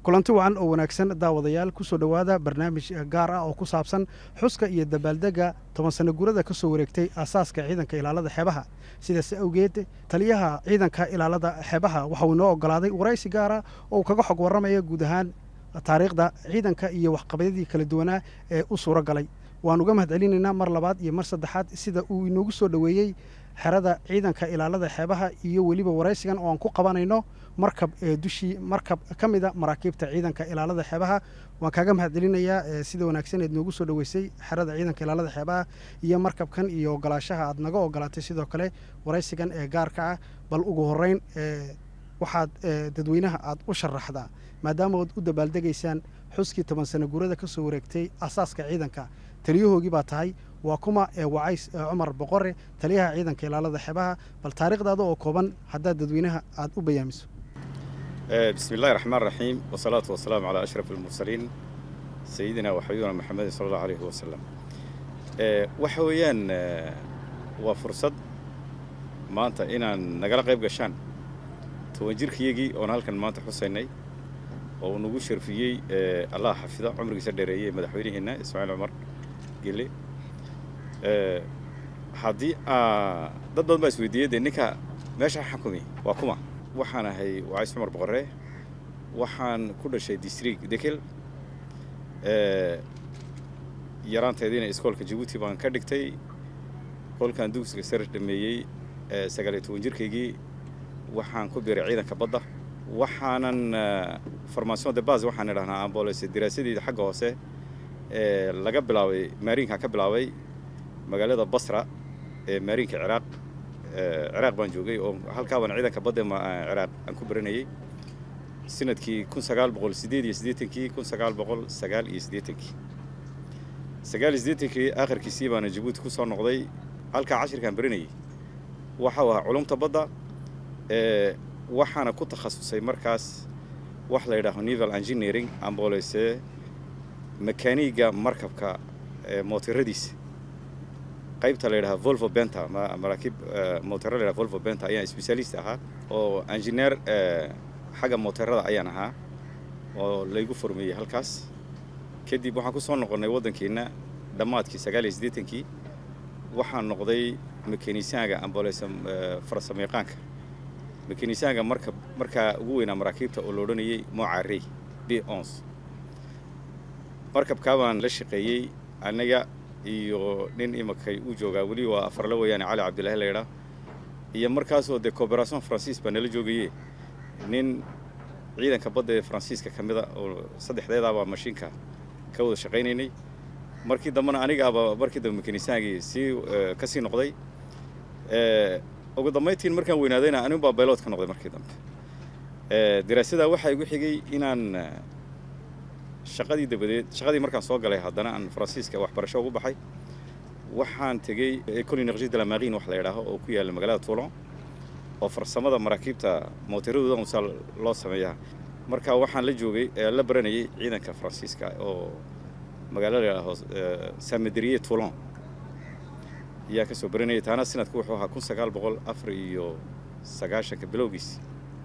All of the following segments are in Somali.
kulanti wacan oo wanaagsan daawadayaal ku soo dhowaada barnaamij gaar ah oo ku saabsan xuska iyo dabaaldega toban sano gurada ka soo wareegtay aasaaska ciidanka ilaalada xeebaha sidaas awgeed taliyaha ciidanka ilaalada xeebaha waxauu inoo ogolaaday waraysi gaara oo uu kaga xog warramaya guud ahaan taariikhda ciidanka iyo waxqabadyadii kala duwanaa ee u suuro galay waan uga mahad celinaynaa mar labaad iyo mar saddexaad sida uu inoogu soo dhoweeyey xerada ciidanka ilaalada xeebaha iyo weliba waraysigan oo aan ku qabanayno markab ee dushii markab ka mida maraakiibta ciidanka ilaalada xeebaha waan kaaga mahad celinayaa sida wanaagsan eed noogu soo dhoweysay xerada ciidanka ilaalada xeebaha iyo markabkan iyo ogolaashaha aad naga ogolaatay sidoo kale waraysigan ee gaarka ah bal ugu horeyn waxaad dadweynaha aad u sharaxdaa maadaama ood u dabaaldegaysaan xuskii toban sano gurada ka soo wareegtay asaaska ciidanka taliyahoogii baa tahay waa kuma ee wacays cumar boqore taliyaha ciidanka ilaalada xeebaha bal taariikhdaada oo kooban haddaad dadweynaha aad u bayaamiso bismi illahi raxmaan raxiim wasalaatu wasalaamu calaa ashraf almursaliin sayidina waxabibina maxamedin sala allahu alayhi wasalam waxa weeyaan waa fursad maanta inaan nagala qayb gashaan toban jirkayagii oon halkan maanta xusaynay oo uu nagu sharfiyey allah xafida cumrigiisa dheereeyey madaxweyneheenna ismaaciil cumar gele haddii dad badan baa isweydiiyey dee ninka meesha xakumi waa kuma waxaan ahay wacays cumar boqorre waxaan ku dhashay district dekel yaraanteediina iskoolka jabuuti baan ka dhigtay kolkaan dugsiga sar dhameeyey sagaaliyo toban jirkaygii waxaan ku biiray ciidanka badda waxaanan formation de base waxaan idhahnaa ambolese daraasadeeda xagga hoose ee laga bilaabay maariinka ka bilaabay magaalada basra ee maariinka ciraaq ciraaq baan joogay oo halkaabaan ciidanka badda ciraaq aan ku baranayey sanadkii kun sagaal boqol sideed iyo siddeetankii kun sagaal boqol sagaal iyo siddeetankii sagaal iyo siddeetankii aakhirkiisii baana jabuuti ku soo noqday halkaa cashirkaan baranayey waxau ahaa culumta badda waxaana ku takhasusay markaas wax la yidhaaho neval engineering ambolese makaaniga markabka mootiradiisa qaybta la yidhaha volvo benta maraakiib mootero la yidhaha volvo benta ayaan specialist ahaa oo engineer xagga mooterada ayaan ahaa oo laygu formeeyey halkaas kadib waxaan ku soo noqonnay waddankeenna dhammaadkii sagaal iyo siddeetankii waxaan noqday mekanisaanka ambolese farsamayaqaanka mekanisaanka marka markaa ugu weynaa maraakiibta oo la odhanayey mocarey b ons markabkaa baan la shaqeeyey aniga iyo nin imakay u joogaa weli waa afarla weeyaane cali cabdillahi laydhaa iyo markaasoo dee cooperation francis baa nala joogaye nin ciidanka badda ee faransiiska ka mida oo saddexdeedaabaa mashiinka ka wada shaqaynaynay markii dambena anigaaba markii dambe mekanisaankii sii ka sii noqday ugu dambayntiin markaan weynaadayna anigu baa baylood ka noqday markii dambe daraasadaa waxaa igu xigay inaan shaqadii dabadeed shaqadii markaan soo galay haddana aan faransiiska waxbarasho ugu baxay waxaan tegey ecole energie de la marine wax la yidhaaho oo ku yaalla magaalada toulon oo farsamada maraakiibta mooteradooda usaa loo sameeyaa marka waxaan la joogay la baranayay ciidanka faransiiska oo magaalo la yidhaaho samaderiye toulon ayaa ka soo baranayay taana sanadku wuxuu ahaa kun sagaal boqol afar iyo sagaashanka bilowgiis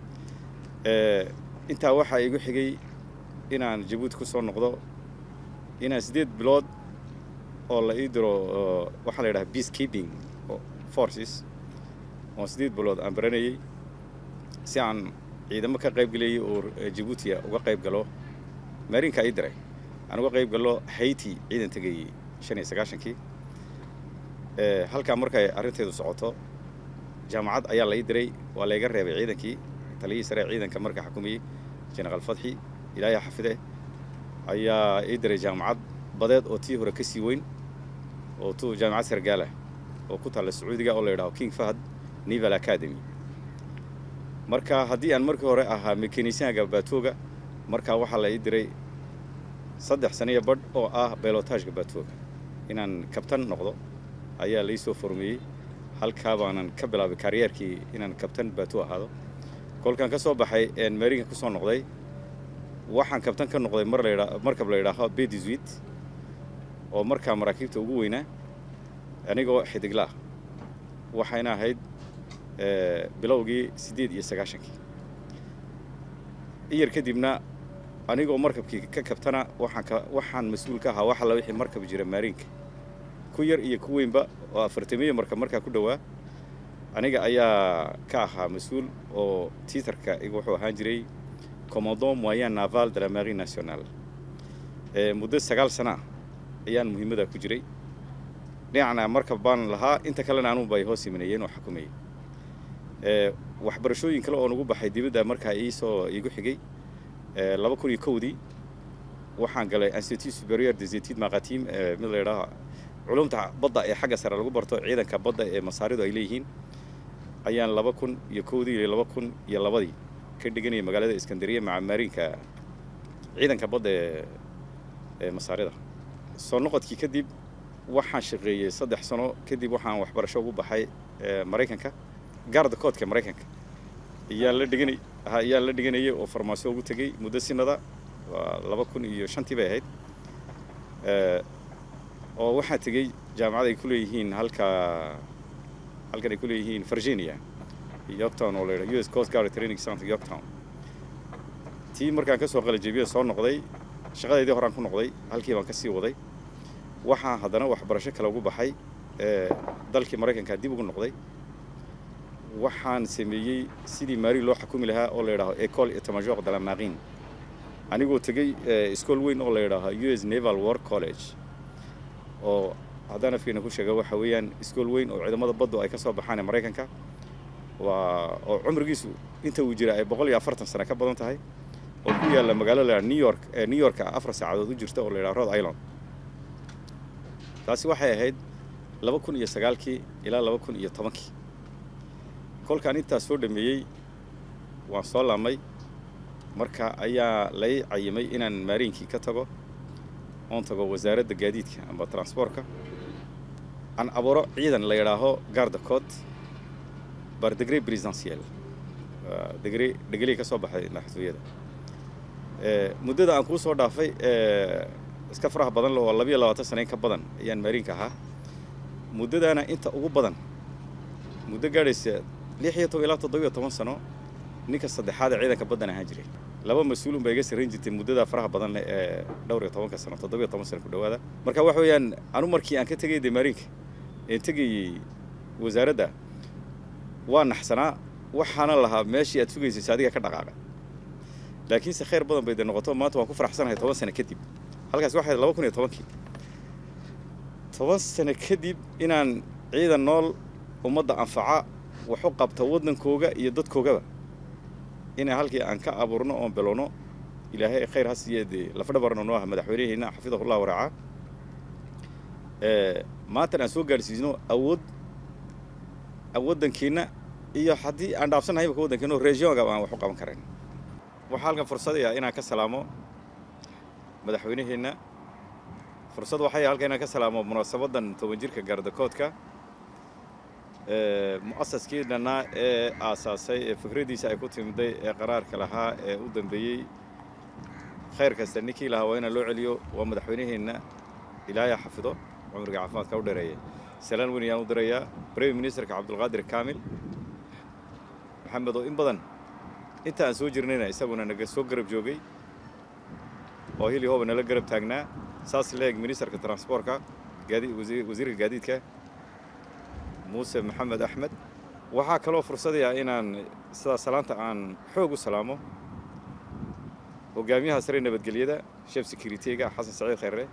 intaa waxaa igu xigay inaan jabuuti ku soo noqdo inaan siddeed bilood oo la ii diro waxaa la yidhaha peace keeping forces oo siddeed bilood aan baranayey si aan ciidamo ka qayb gelayay oo jabuutiya uga qayb galo maarinkaa ii diray aan uga qayb galo haiti ciidan tegayey shan iyo sagaashankii halkaa markay arrinteedu socoto jaamacad ayaa la ii diray waa layga reebay ciidankii taliyihii sare ciidanka marka xukumayey jenaraal fadxi ilaahay xafide ayaa ii diray jaamacad badeed oo tii hore ka sii weyn oo tu jaamacad sargaala oo ku taalla sacuudiga oo la yidhaho king fahad neval academy marka haddii aan markii hore ahaa mekanisaanka baatooga markaa waxaa la ii diray saddex saniya badh oo ah baylotaajka baatooga inaan kabtan noqdo ayaa lai soo formeeyey halkaa baanan ka bilaabay karyeerkii inaan kabtan baato ahaado kolkaan ka soo baxay een marinka ku soo noqday waxaan kabtan ka noqday mar ladha markab la yidhaaho bediswit oo markaa maraakiibta ugu weynaa anigoo xidiglaah waxayna ahayd bilowgii siddeed iyo sagaashankii iyar kadibna anigoo markabkii ka kabtana waxaan ka waxaan mas-uul ka ahaa waxa la wixii markab jira maariinka ku yar iyo ku weynba oo afartamiyo markab markaa ku dhowaa aniga ayaa ka ahaa mas-uul oo tiitarka iga wuxuu ahaan jiray commandant moyen naval de la marine nationale muddo sagaal sana ah ayaan muhiimada ku jiray dhinacna markab baan lahaa inta kalena anugu ay hoos imanayeen oo xukumayay waxbarashooyin kale oo nagu baxay dibadda markaa iisoo iigu xigay laba kun iyo kowdii waxaan galay institut superieur des études maritimes mid la yidhaaho culumta badda ee xagga sare lagu barto ciidanka badda ee masaaridu ay leeyihiin ayaan laba kun iyo kowdii iyo laba kun iyo labadii ka dhiganayay magaalada iskandariya maca maariinka ciidanka badda ee ee masaarida soo noqodkii kadib waxaan shaqeeyey saddex sano kadib waxaan waxbarasho ugu baxay maraykanka gaarda koodka maraykanka ayaan la dhiganay ayaan la dhiganayay oo farmaasiyo ugu tegey muddo sinada waa laba kun iyo shantii bay ahayd oo waxaan tegey jaamacad ay ku leeyihiin halka halkan ay ku leeyihiin virginia yorktown oo la yidhaha u s coast guard training center yorktown tii markaan ka soo qalajebiya soo noqday shaqadeydii horaan ku noqday halkii baan ka sii waday waxaan haddana waxbarasho kale ugu baxay dalkii maraykanka dib ugu noqday waxaan sameeyey sidii maari loo xukumi lahaa oo la yidhaaho ecole etamajor de la marine anigoo tegey iskool weyn oo la yidhaaho u s naval war college oo haddaan afkeena ku sheega waxa weeyaan iskool weyn oo ciidamada baddu ay ka soo baxaan ee maraykanka waa oo cumrigiisu inta uu jira ay boqol iyo afartan sano ka badan tahay oo ku yaalla magaalo la new york ee new yorka afar saacadood u jirta oo la yidhaha rhode island taasi waxay ahayd laba kun iyo sagaalkii ilaa laba kun iyo tobankii kolkaan intaas soo dhameeyey waan soo laamay marka ayaa lay cayimay inaan maariinkii ka tago oon tago wasaaradda gaadiidka amba transportka aan abuuro ciidan la yidhaaho garda coot bar degre presidentiel degre dhegelii ka soo baxay madaxtooyada muddada aan kuu soo dhaafay iska faraha badan oo labiyo labaatan sanayn ka badan ayaan maariinka ahaa muddadaana inta ugu badan muddo gaadhaysa lix iyo toban ilaa toddobiyo toban sano ninka saddexaad ee ciidanka baddan ahaan jiray laba mas-uul un baa iga sarrayn jirtay muddadaa faraha badan leh ee dhowr iyo tobanka sano toddobiyo toban sano ku dhowaada marka waxa weeyaan anu markii aan ka tegay dee maariinka een tegayey wasaaradda waa naxsanaa waxaana lahaa meeshii aad sugaysaysa adiga ka dhaqaaqa laakiinse khayr badan bay dee noqoto maanta waan ku faraxsanahay toban sano kadib halkaas waxay laba kun iyo tobankii toban sano kadib inaan ciidan nool ummadda anfaca waxu qabta waddankooga iyo dadkoogaba inaan halkii aan ka abuurno oon belowno ilaahay khayr ha siiye dee lafdhabarna noo ah madaxweyneheenna xafidahullah waraaca maantan aan soo gaadhsiisno awood waddankeenna iyo haddii aan dhaafsannahay imaka waddankeenna regionga aan wax u qaban karayn waxaa halkan fursadaya inaan ka salaamo madaxweyneheenna fursad waxay halkan inaan ka salaamo munaasabadan toban jirka gaardakoodka mu'asaskii dhannaa ee aasaasay ee fikraddiisa ay ku timiday ee qaraarka lahaa ee u dambeeyey khayr kasta ninkii lahaa waa inaan loo celiyo waa madaxweyneheenna ilaahay xafido cumriga caafimaadka u dheereeya salaan weyn ayaan u dirayaa brime ministerka cabdulqaadir kaamil maxamed oo in badan inta aan soo jirnayna isaguna naga soo garab joogay oo hili hooba nala garab taagnaa saas leeg ministerka transportka wasiirka gaadiidka muuse maxamed axmed waxaa kaloo fursadaya inaan sidaa salaanta aan xoog u salaamo hogaamiyaha sare nabadgelyada shef securityga xasan saciid khayre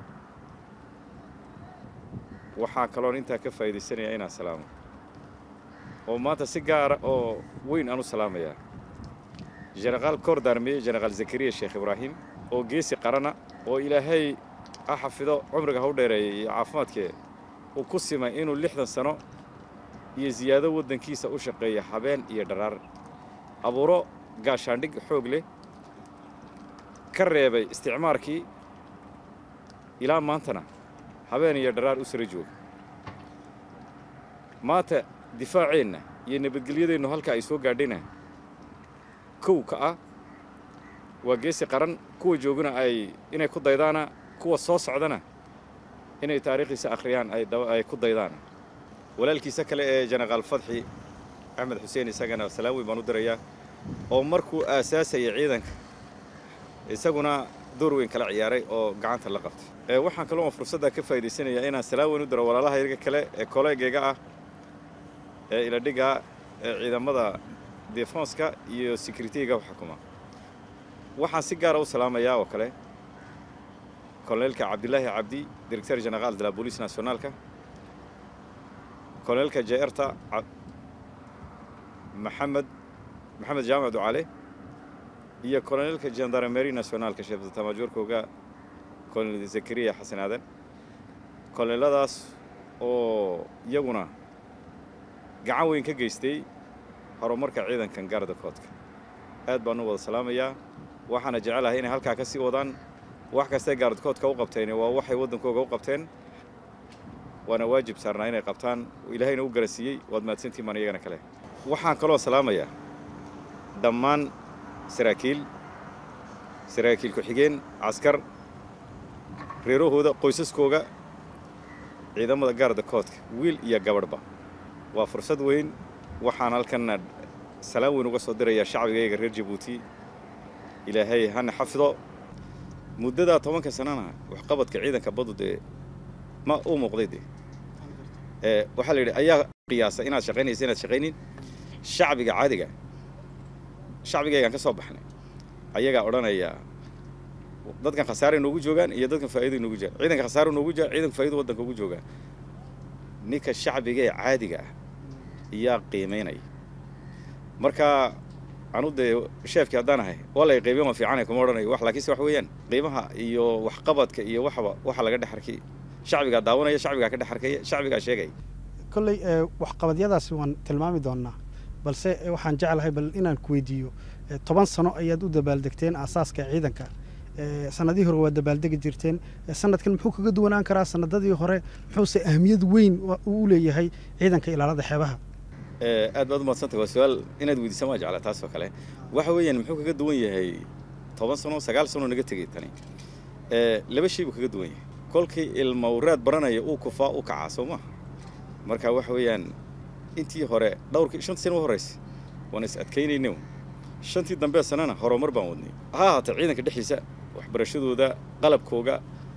waxaa kaloon intaa ka faa'iidaysanaya inaan salaamo oo maanta si gaara oo weyn aan u salaamayaa jenaraal koor daarmeye jenaraal zakariya sheekh ibraahim oo geesi qarana oo ilaahay ha xafido cumriga ha u dheereeyay iyo caafimaadkee uu ku simay inuu lixdan sano iyo siyaado waddankiisa u shaqeeya habeen iyo dharaar abuuro gaashaandhig xoog leh ka reebay isticmaarkii ilaa maantana habeen iyo dharaar u sara jooga maanta difaaceenna iyo nabadgelyadeennu halka ay soo gaadhayna kow ka ah waa geesi qaran kuwa joogana ay inay ku daydaana kuwa soo socdana inay taariikhdiisa akhriyaan ay ku daydaan walaalkiisa kale ee jenaraal fadxi axmed xuseen isagana salaan weyn baan u dirayaa oo markuu aasaasaya ciidanka isaguna door weyn kala ciyaaray oo gacanta la qabtay waxaan kaloo fursadda ka faa'idaysanayaa inaan salaan weyn u diro walaalaha yaga kale ee kolleegayga ah ee iladhiga ee ciidamada defonska iyo securityga xukuma waxaan si gaara u salaamayaa oo kale koloneelka cabdilaahi cabdi director general de la police nationaalka koloneelka jeerta maxamed maxamed jaamac ducale iyo koloneelka gendarmerie nationaalka sheeftamaajoorkooga kolonel zakariya xasan aadan koloneeladaas oo iyaguna gacan weyn ka geystay horumarka ciidankan gaarda koodka aad baan u wada salaamayaa waxaana jecelahay inay halkaa ka sii wadaan wax kastay gaaradkoodka u qabteen waa waxay waddankooga u qabteen waana waajib saarnaa inay qabtaan ilaahayna u garansiiyey waad mahadsantiin baan iyagana kale waxaan kaloo salaamayaa dhammaan saraakiil saraakiil ku-xigeen caskar reerahooda qoysaskooga ciidamada gaarda koodka wiil iyo gabadhba waa fursad weyn waxaan halkanna salaan weyn uga soo dirayaa shacbigayga reer jabuuti ilaahay hana xafido muddadaa tobanka sanana waxqabadka ciidanka baddu dee ma u muuqday dee waxaa la yidhi ayaa qiyaasa inaad shaqaynaysa inaad shaqaynin shacbiga caadiga shacbigaygaan ka soo baxnay ayagaa odhanaya dadkan khasaare noogu joogaan iyo dadkan faa'ido noogu joogaan ciidanka khasaare noogu jooga ciidanka faa'ido waddanka ugu joogaa ninka shacbiga ee caadiga ah iyaa qiimaynaya marka anu dee sheefkii haddaan ahay waa lay qiimayn waan fiicanay kuma odhanayo wax laakiinse wax weeyaan qiimaha iyo waxqabadka iyo waxba waxa laga dhex arkay shacbigaa daawanaya shacbigaa ka dhex arkaya shacbigaa sheegaya kolley waxqabadyadaasi waan tilmaami doonnaa balse waxaan jeclahay bal inaan ku weydiiyo toban sano ayaad u dabaaldegteen aasaaska ciidanka sanadihii hore waad dabaaldegi jirteen sanadkan muxuu kaga duwanaan karaa sanadadii hore muxuuse ahmiyad weyn u leeyahay ciidanka ilaalada xeebaha aad baad u madsantay waa su-aal inaad weydiisaan waa jeclaa taas oo kale waxa weeyaan muxuu kaga duwan yahay toban sano sagaal sano naga tegay tani laba shay buu kaga duwan yahay kolkii ilmawraad baranaya uu kufaa u kacaa soo maha marka waxa weeyaan intii hore dhowrkii shantii sana u horraysay waan is adkaynayna shantii dambe sanana horumar baan wadnay ha ahaatee ciidanka dhexdiisa waxbarashadooda qalabkooga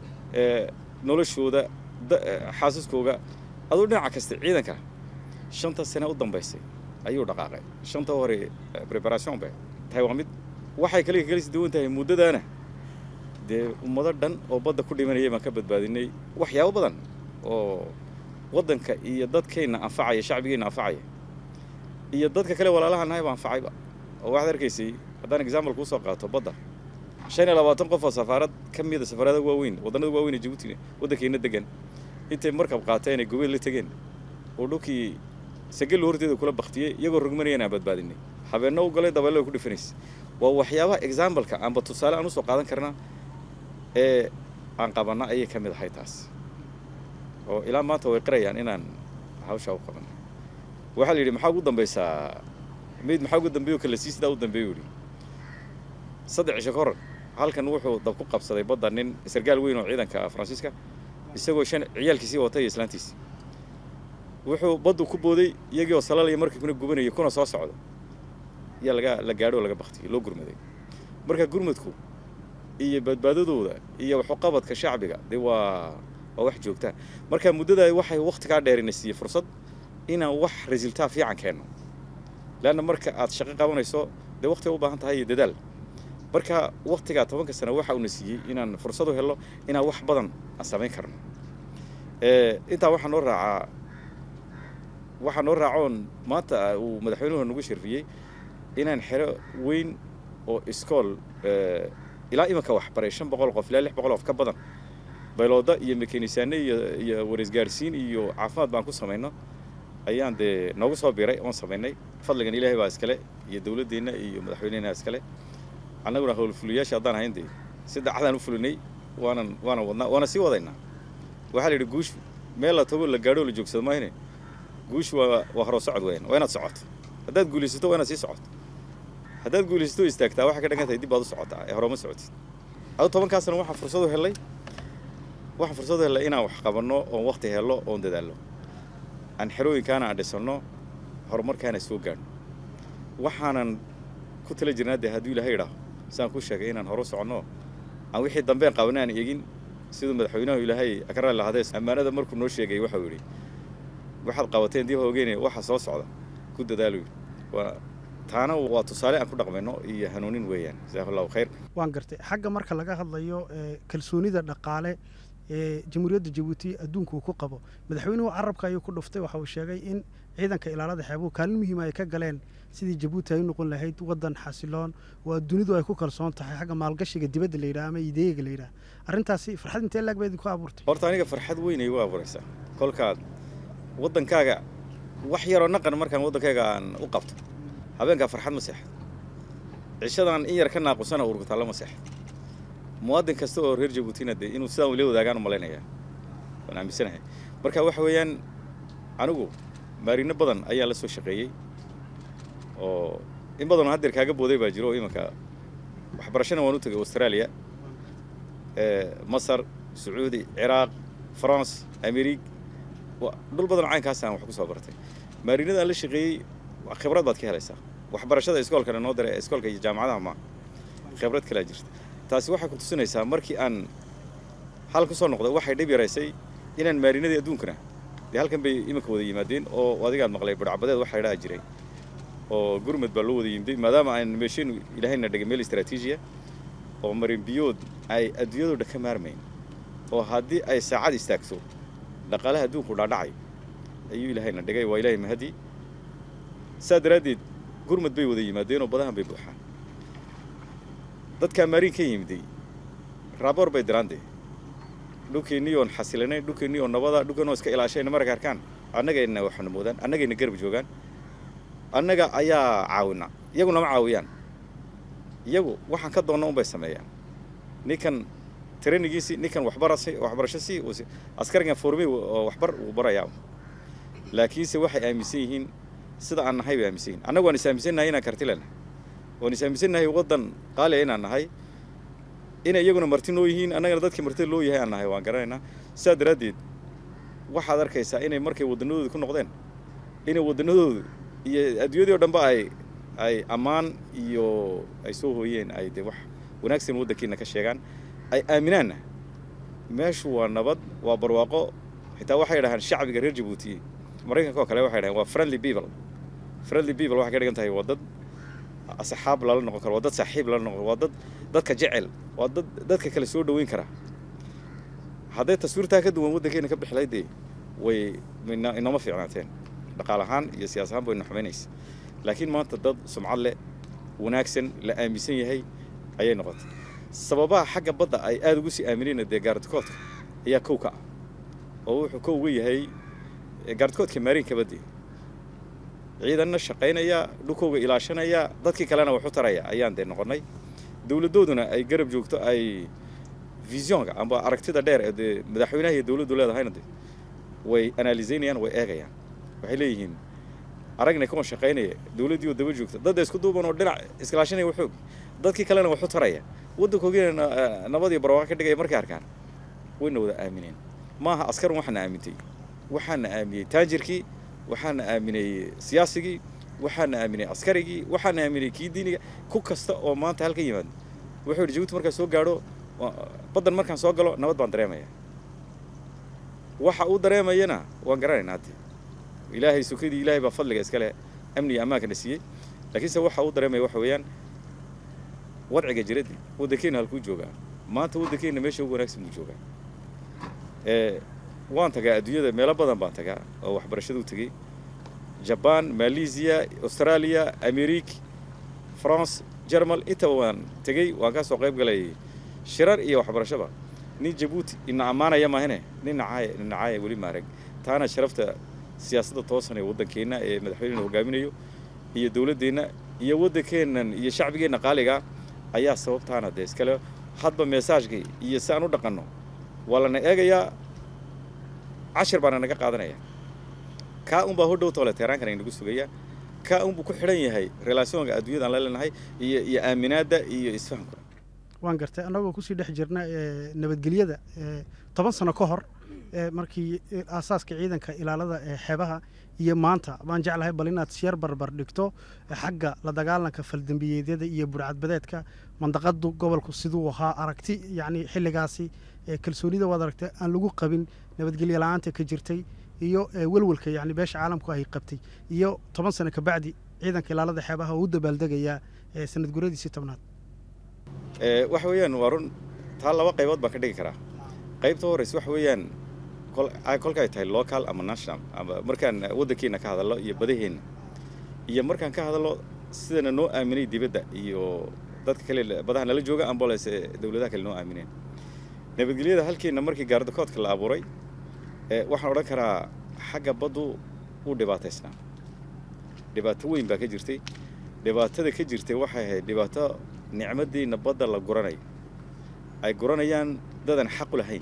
noloshooda xaasaskooga aduu dhinaca kasta ciidanka shanta sane u dambaysay ayuu dhaqaaqay shanta hore preparation bay tahay waa mid waxay kale kalis duwan tahay muddadaana dee ummado dhan oo badda ku dhimanayay baan ka badbaadinay waxyaabo badan oo waddanka iyo dadkeenna anfacaya shacbigeenna anfacaya iyo dadka kale walaalaha nahay baa anfacayba oo waxaad arkaysay haddaan example kuu soo qaato badda shan iyo labaatan qof oo safaarad ka mida safaarada waaweyn waddannada waaweyn ee jabuuti waddankeenna degan intay markab qaateen ay gobeel la tegeen oo dhulkii sagallo horteeda kula baktiyey iyagoo rogmanayaan aan badbaadinay habeenno u galay dabeello ay ku dhifanaysa waa waxyaabaha exambaleka aanba tusaale aan usoo qaadan karna ee aan qabanna ayay ka mid ahay taas oo ilaa maanta way qirayaan inaan hawshaa u qabanno waxaa la yidhi maxaa ugu dambaysaa mayd maxaa ugu dambeeyo kala sii sidaa u dambeeyo yidhi saddex cisho ka hor halkan wuxuu dab ku qabsaday badda nin sargaal weyn oo ciidanka faransiiska isagoo shan ciyaalkiisii watay iyo islaantiisi wuxuu baddu ku booday iyagii oo salalaya markii kuna gubanayay kuna soo socdo yaa laga la gaadho oo laga baktiyay loo gurmaday marka gurmadku iyo badbaadadooda iyo waxuqabadka shacbiga dee waa waa wax joogtaa marka muddada waxay wakhtigaa dheerina siiyey fursad inaan wax resultaa fiican keenno leanna marka aad shaqo qabanayso dee wakhti u baahan tahay iyo dadaal marka wakhtigaa tobanka sano waxa uuna siiyey inaan fursad u helno inaan wax badan aan samayn karno intaa waxaa noo raacaa waxaa noo raacoon maanta uu madaxweynuhu nagu sharfiyey inaan xero weyn oo iskool ilaa imanka waxbaray shan boqol qof ilaa lix boqol qof ka badan baylooda iyo mekanisaane iyo iyo wareisgaarsiin iyo caafimaad baan ku samayno ayaan dee noogu soo biray oon samaynay fadligan ilaahay baa iskale iyo dowladdeenna iyo madaxweynehena iskale annaguna howlfuliyaasha haddaan ahayn dee si dacadaan u fulinay waanan waanan wadnaa waana sii wadaynaa waxaa la yidhi guushu meel la tago la gaadho la joogsado maahine guushu waa waa horoo socod weeyaan waa inaad socoto haddaad guulaysato waa inaad sii socoto haddaad guulaysato istaagtaa waxay ka dhangan tahay dib baad u socotaa ee horoma socotid adu tobankaasna waxaan fursad u helay waxaan fursad u helay inaan wax qabanno oon wakti helno oon dadaalno aan xerooyinkaana aan dhisanno horumarkaana soo gaadhno waxaanan ku tala jirnaa dee hadduu ilaahay idhaaho saan ku sheegay inaan horu soconno aan wixii dambeen qabanay aan eegin siduu madaxweynahu ilaahay akraa lahadee ammaanada markuu noo sheegay waxau yidhi waxaad qabateen dib hoogeene waxa soo socda ku dadaalu yidhi waa taana waa tusaale aan ku dhaqmayno iyo hanuunin weeyaan jazahu allahu khayr waan gartay xagga marka laga hadlayo kalsoonida dhaqaale ee jamhuuriyadda jabuuti adduunka uu ku qabo madaxweynuhu carabka ayuu ku dhuftay waxa uu sheegay in ciidanka ilaalada xeebuhu kaalin muhiima ay ka galeen sidii jabuuti ay u noqon lahayd waddan xasiloon oo dunidu ay ku kalsoon tahay xagga maalgashiga dibadda la yidhaha ama ideega la yidhaha arrintaasi farxad intee laag baa idinku abuurtay horta aniga farxad weyn ay u abuuraysaa kolkaad waddankaaga wax yaroo naqan markaan waddankayga aan u qabto habeenkaa farxad ma seexdo cishadan in yar ka naaqusana urgutaalla ma seexdo muwaadin kasta oo reer jabuutina dee inuu sidaan ula wadaagaan u malaynayaa waan aaminsanahay marka waxa weeyaan anigu maarino badan ayaa la soo shaqeeyey oo in badanoo haddeer kaaga booday baa jiro oo imanka waxbarashana waan u tegay australia masar sacuudi ciraaq france amerig dhul badan caynkaasaan wax ku soo bartay maarinadaan la shaqeeyey khibrad baad ka helaysaa waxbarashada iskoolkana noo dare iskoolka iyo jaamacadaha ma khibrad kalaa jirta taasi waxay ku tusinaysaa markii aan hal ku soo noqday waxay dhib yaraysay inaan maarinadii adduunkana dee halkan bay iminka wada yimaadeen oo adigaad maqlay barhcabadeed waxaa idhaha jiray oo gurmud baa loo wada yimday maadaama aan meesheenu ilaahayna dhigay meel istraatiijiya oo marinbiyood ay adduunyadoo dhan ka maarmayn oo haddii ay saacad istaagto dhaqaalaha adduunku dhaadhacay ayuu ilaahayna dhigay waa ilaahay mahadi saa daraaddeed gurmud bay wada yimaadeen oo badahan bay buuxaan dadkaa maariin ka yimiday raaboor bay diraande dhulkeennii oon xasilanay dhulkeennii oo nabada dhulkeen oo iska ilaashayna marag arkaan annagayna waxna moodaan annagayna garab joogaan annaga ayaa caawina iyagu nama caawiyaan iyagu waxaan ka doonna unbay sameeyaan ninkan trainingiisi ninkan waxbarasi waxbarasho si askarigan formey oo waxbar uu barayaa laakiinse waxay aaminsan yihiin sida aan nahay bay aaminsan yihin annagu waan is aaminsannahay inaan karti leenahay waan is aaminsannahay waddan qaaliya inaan nahay inay iyaguna marti noo yihiin annagana dadkii martida loo yahay aan nahay waan garanaynaa sidaa daraaddeed waxaad arkaysaa inay markay waddanadooda ku noqdeen inay waddanadoodu iyo adduunyadii o dhanba ay ay ammaan iyo ay soo hooyeen ay dee wax wanaagsan waddankiina ka sheegaan ay aaminaanna meeshu waa nabad waa barwaaqo xitaa waxay dhahaan shacbiga reer jabuuti maraykanka oo kale waxay dhahaan waa friendly people friendly people waxay ka dhigan tahay waa dad asxaab lala noqon karo waa dad saaxiib lala noqon waa dad dadka jecel waa dad dadka kale soo dhoweyn kara hadday taswiirtaa ka duwan waddankeena ka bixilay dee way inooma fiicnaateen dhaqaal ahaan iyo siyaas ahaan bayna xumaynaysa laakiin maanta dad sumcad leh wanaagsan la aaminsan yahay ayay noqotay sababaha xagga badda ay aada ugu sii aaminayna dee gaardikoodka ayaa kow ka ah oo wuxuu kow uga yahay gaardikoodka maariinka badde ciidanna shaqaynaya dhulkooga ilaashanaya dadkii kalena waxu taraya ayaan dee noqonnay dowladdooduna ay garab joogto ay visionka amba aragtida dheer ee dee madaxweynaha iyo dowladdu leedahayna de way analiseynayaan way eegayaan waxay leeyihiin aragna kuwan shaqaynaya dowladdii oo daba joogta dadda isku duuban oo dhinac iskalaashanaya waxoog dadkii kalena waxu taraya waddankoogina nabadii barwaaqo ka dhigaya markay arkaan wayna wada aamineen maaha askarun waxaana aamintay waxaana aaminey taajirkii waxaana aaminay siyaasigii waxaana aaminay askarigii waxaana aaminay kii diiniga ku kasta oo maanta halka yimaado wuxuu yidhi jabuuti markaan soo gaadho baddan markaan soo galo nabad baan dareemaya waxa uu dareemayana waan garanaynaa hadde ilaahay sukadii ilaahay baa fadliga iskale amniga ammaankana siiyey laakiinse waxa uu dareemaya waxa weeyaan wadciga jiraddi waddankeena halkuu joogaa maanta waddankeena meesha ugu wanaagsan buu joogaa waan tagaa adduunyada meelo badan baan tagaa oo waxbarashada u tegey jabaan malaysia australia amerik france jermal intaba waan tegey waan ka soo qayb galay shirar iyo waxbarashaba nin jabuuti ina ammaanaya maahane nin nacaaya nin nacaaya weli maarag taana sharafta siyaasadda toosan ee waddankeenna ee madaxweynena hogaaminayo iyo dowladdeenna iyo waddankeennan iyo shacbigeenna qaaliga ayaa sababtaana dee iskale hadba meesaajkii iyo si aan u dhaqanno waa lana eegayaa cashir baana naga qaadanaya kaa unbaa hodhow toole teeraankana inagu sugaya kaa unbuu ku xidhan yahay relationka adduunyadaan la leenahay iyo iyo aaminaadda iyo isfahamka waan gartay annagoo kusii dhex jirna nabadgelyada toban sano ka hor markii aasaaska ciidanka ilaalada ee xeebaha iyo maanta baan jeclahay bal inaad syar barbar dhigto xagga la dagaalanka faldembiyeedyada iyo burcadbadeedka mandaqadu gobolku siduu ahaa aragti yacni xilligaasi kalsoonida waad aragtay aan lagu qabin nabadgelyo la-aanta ka jirtay iyo welwelka yani beesha caalamku ay qabtay iyo toban sano kabacdi ciidanka ilaalada xeebaha oo u dabaaldegayaa sanad guradiisii tobnaad waxa weeyaan waa run taa laba qaybood baan ka dhigi karaa qaybta horeysa waxa weeyaan kolkaay tahay local ama national ama markaan waddankeena ka hadallo iyo badaheenna iyo markaan ka hadallo sidana noo aaminay dibadda iyo dadka kale badaha nala jooga amboles ee dawladaha kale noo aamineen nabadgelyada halkeenna markii gaardakoodka la abuuray waxaan odhan karaa xagga baddu wuu dhibaataysnaa dhibaato weyn baa ka jirtay dhibaatada ka jirtay waxay ahayd dhibaato nicmadiina badda la guranayo ay guranayaan dadan xaqu lahayn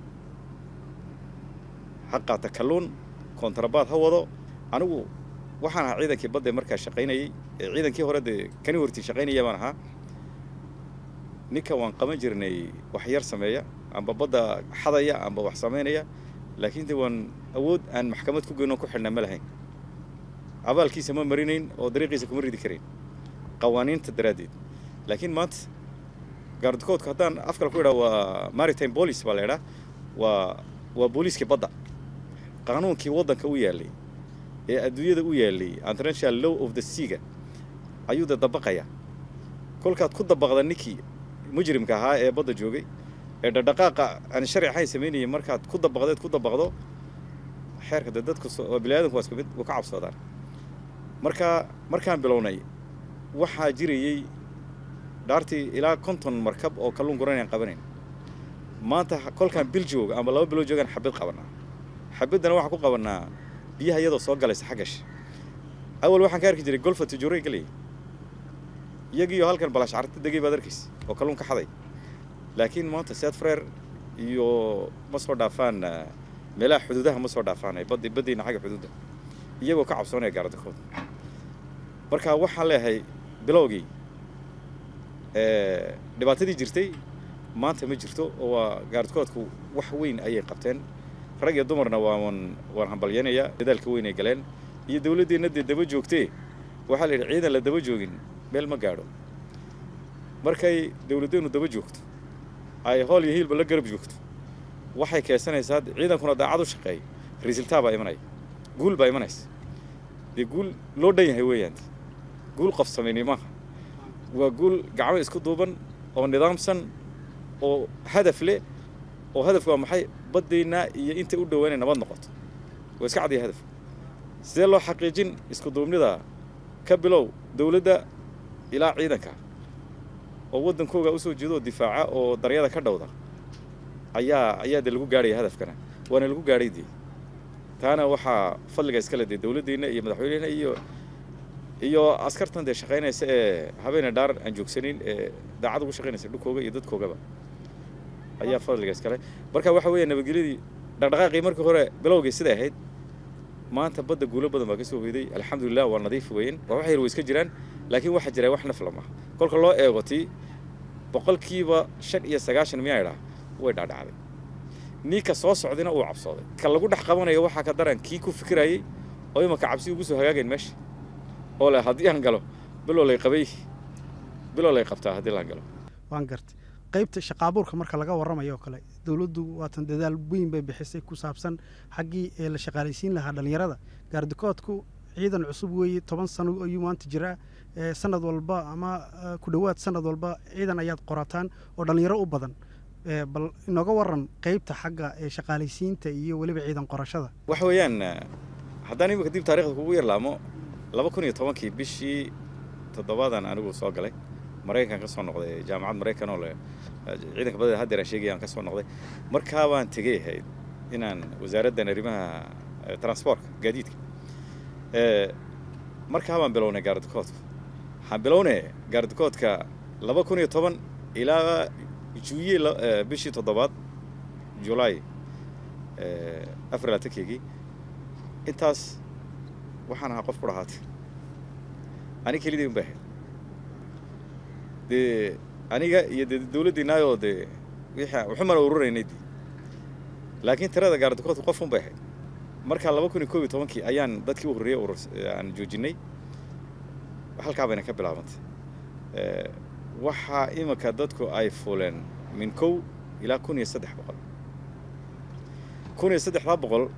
xaqaata kalluun kontrabaad ha wado anigu waxaan ahaa ciidankii badda markaa shaqaynayay ciidankii hore dee kani hortii shaqaynaya baan ahaa ninka waan qaban jirnay wax yar sameeya amba badda xadaya amba wax samaynaya laakiin de waan awood aan maxkamad ku geyno ku xidhnaa ma lahayn abaalkiisa ma marinayn oo dariiqiisa kuma ridi karayn qawaaniinta daraaddeed laakiin maanta gaardakoodku haddaan afkal ku idhaa waa maritime police baa la idhaa waa waa booliiskii badda qaanuunkii waddanka u yaallay ee adduunyada u yaallay international law of the seaga ayuu da dabaqaya kolkaad ku dabaqda ninkii mujrimka ahaa ee badda joogay ee dhadhaqaaqa aan sharci ahayn samaynayay markaad ku dabaqdeed ku dabaqdo xeerka de dadku biniaadanku waa isku mid u ka cabsoodaan marka markaan bilownay waxaa jirayey dhaartii ilaa konton markab oo kalluun guranayaan qabanayn maanta kolkaan bil jooga ama laba bilood joogaan xabid qabanaa xabiddana waxaan ku qabanaa biyaha iyadoo soo galaysa xaggash awal waxaan ka arki jiray golfa tujuuray galayay iyagiiyo halkan balashcarta degay baad arkaysa oo kalluun ka xaday laakiin maanta sead freer iyo ma soo dhaafaan meelaha xuduudaha ma soo dhaafaan badi baddiina xagga xuduudda iyagoo ka cabsoonaya gaardakood marka waxaan leeyahay bilowgii dhibaatadii jirtay maanta ma jirto oo waa gaardakoodku wax weyn ayay qabteen rag iyo dumarna waan waan hambalyaynayaa dadaalka weyn ay galeen iyo dawladdeenna dee daba joogtee waxaa la yidhi ciidan la daba joogin meel ma gaadho markay dawladdeennu daba joogto ay hool iyo hiilba la garab joogto waxay keensanaysaa ciidankuna daacad u shaqeeya resultaa baa imanaya guul baa imanaysa dee guul loo dhan yahay weeyaan guul qof samaynay maaha waa guul gacmo isku duuban oo nidaamsan oo hadaf leh oo hadafku waa maxay baddaynaa iyo inta u dhowaa inay nabad noqoto waa iska cadiya hadaf sidee loo xaqiijin isku duubnida ka bilow dawladda ilaa ciidanka oo waddankooga usoo jeedo oo difaaca oo daryada ka dhowda ayaa ayaa dee lagu gaadhaya hadafkana waana lagu gaadhay dee taana waxaa fadliga iskale dee dawladdeenna iyo madaxweynehna iyo iyo askartan dee shaqaynaysa ee habeena dhaar aan joogsanin ee daacad ugu shaqaynaysa dhulkooga iyo dadkoogaba ayaa fadliga iskale marka waxa weeya nabadgelyadii dhaqdhaqaaqii markii hore bilowgii siday ahayd maanta badda guulo badan baa ka soo hoyday alxamdulilah waa nadiif weyn waa wax yar way iska jiraan laakiin waxaa jira wax nafla maaha kolka loo eego tii boqolkiiba shan iyo sagaashan miyaa idhaa way dhaadhacday ninka soo socdayna uu cabsooday ka lagu dhex qabanayo waxaa ka daran kii ku fikirayay oo imanka cabsi ugu soo hagaagayn meesha oo leh haddii aan galo biloo lay qabay biloo lay qabtaa haddii laan galo waan gartay qaybta shaqaabuurka marka laga warramayo oo kale dawladdu waatan dadaal weyn bay bixisay ku saabsan xaggii ee la shaqaalaysiin lahaa dhallinyarada gaardikoodku ciidan cusub weeye toban sano ayuu maanta jiraa sanad walba ama ku dhowaad sanad walba ciidan ayaad qorataan oo dhallinyaro u badan bal inooga waran qaybta xagga ee shaqaalaysiinta iyo weliba ciidan qorashada waxa weeyaan haddaan iminka dib taarikhda kugu yarlaamo laba kun iyo tobankii bishii toddobaadan anigu soo galay maraykankan ka soo noqday jaamacad maraykan oo le ciidanka badada haddeer aan sheegaya aan ka soo noqday markaa baan tegay ahayd inaan wasaaraddan arrimaha transportka gaadiidka markaa baan bilownay gaardikoodka waxaan bilownay gaardikoodka laba kun iyo toban ilaa juye bishii toddobaad julaay afar laatankeygii intaas waxaan ahaa qof ku dhahaatay ani kelidii un bay ahayd dee aniga iyo dee dawladdiinaayoo dee wixii waxumana ururaynay dee laakiin tirada gaardakoodka qof un bay ahayd markaa laba kun iyo koob iyo tobankii ayaan dadkii u horreeyey urur aan joojinay halkaa bayna ka bilaabantay waxaa iminka dadku ay fuuleen min kow ilaa kun iyo saddex boqol kun iyo saddexdaa boqol